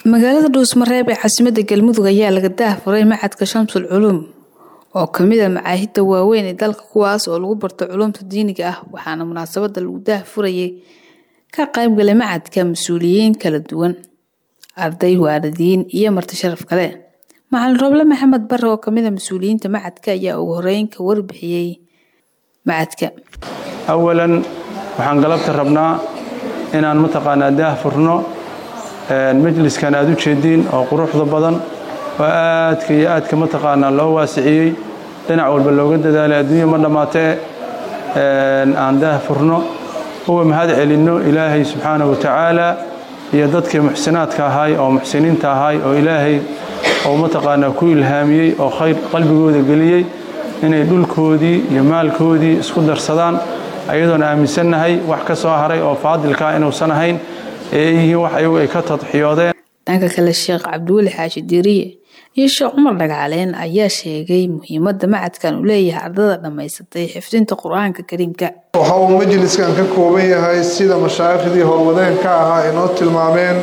magaalada dhuusmareeb ee caasimadda galmudug ayaa laga daahfuray macadka shamsul culuum oo kamid a macaahidda waaweyn ee dalka kuwaas oo lagu barto culuumta diiniga ah waxaana munaasabada lagu daahfurayay ka qaybgalay macadka mas-uuliyiin kala duwan arday waalidiin iyo marti sharaf kale macalin roble maxamed bare oo kamid a mas-uuliyiinta macadka ayaa ugu horeyn ka warbixiyey macadka awalan waxaan galabta rabnaa inaan mataqaanaa daahfurno majliskan aad u jeediin oo quruxda badan oo aadka iyo aadka mataqaanaa loo waasiciyey dhinac walba looga dadaalay adduunya ma dhammaatee aan daahfurno uwa mahad celinno ilaahay subxaanahu watacaala iyo dadkii muxsinaadka ahay oo muxsiniinta ahay oo ilaahay oo mataqaanaa ku ilhaamiyey oo khayr qalbigooda geliyey inay dhulkoodii iyo maalkoodii isku darsadaan ayadoon aaminsannahay wax ka soo haray oo faadilkaa inuusan ahayn ee yihiin wax ayagu ay ka tadxiyoodeen dhanka kale sheekh cabdiweli xaashi diiriye iyo sheekh cumar dhagcaleen ayaa sheegay muhiimadda macadkan uu leeyahay ardada dhammaysatay xifdinta qur-aanka kariimka waxa uu majliskan ka kooban yahay sida mashaayikhdii howlwadeen ka ahaa inoo tilmaameen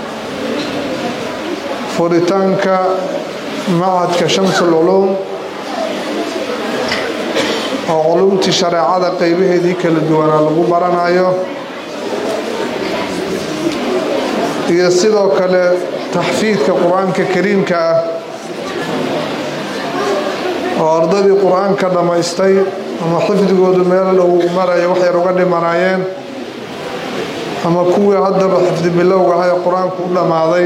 furitaanka macadka shamsul culuum oo culumtii shareecada qaybaheedii kala duwanaa lagu baranayo iyo sidoo kale taxfiidka qur-aanka kariimka ah oo ardadii qur-aanka dhammaystay ama xifdigoodu meel dhow maraya wax yar uga dhimanaayeen ama kuwii haddaba xifdi bilowga ah ee qur-aanku u dhammaaday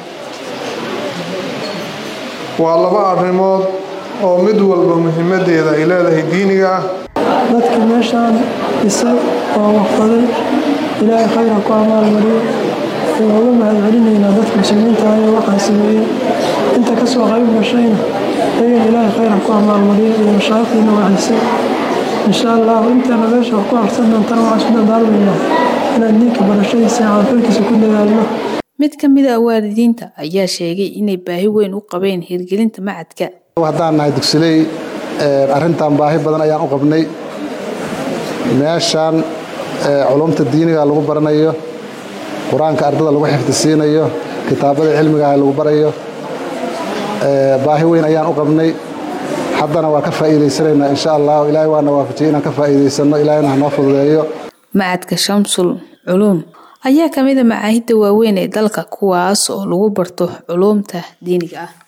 waa laba arrimood oo mid walba muhiimadeeda ay leedahay diiniga ah dadka meeshaan dhisay oo waqfaday ilaahay khayra ku amaalmariyo looga mahad celinaynaa dadka muslimiinta ah ee waxaan sameeyey inta ka soo qayb gashayna ayagan ilaahay khayra ku amaalmariyo iyo mashaaikhdiina wacisay insha allahu intana meesha wax ku harsan doontana waxaan isku dadaalmaynaa inaan diinka barashadiisa caafilkiisa ku dadaalno mid ka mid a waalidiinta ayaa sheegay inay baahi weyn u qabeen hirgelinta macadka haddaan nahay dugsiley arrintan baahi badan ayaan u qabnay meeshaan culumta diiniga lagu baranayo qur-aanka ardada lagu xifdisiinayo kitaabada cilmigaah lagu barayo baahi weyn ayaan u qabnay haddana waa ka faa'iidaysanaynaa insha allah ilaahay waana waafajiyey inaan ka faa'iidaysanno ilaahayna hanoo fududeeyo macadka shamsul culuum ayaa kamid a macaahidda waaweyn ee dalka kuwaas oo lagu barto culuumta diiniga ah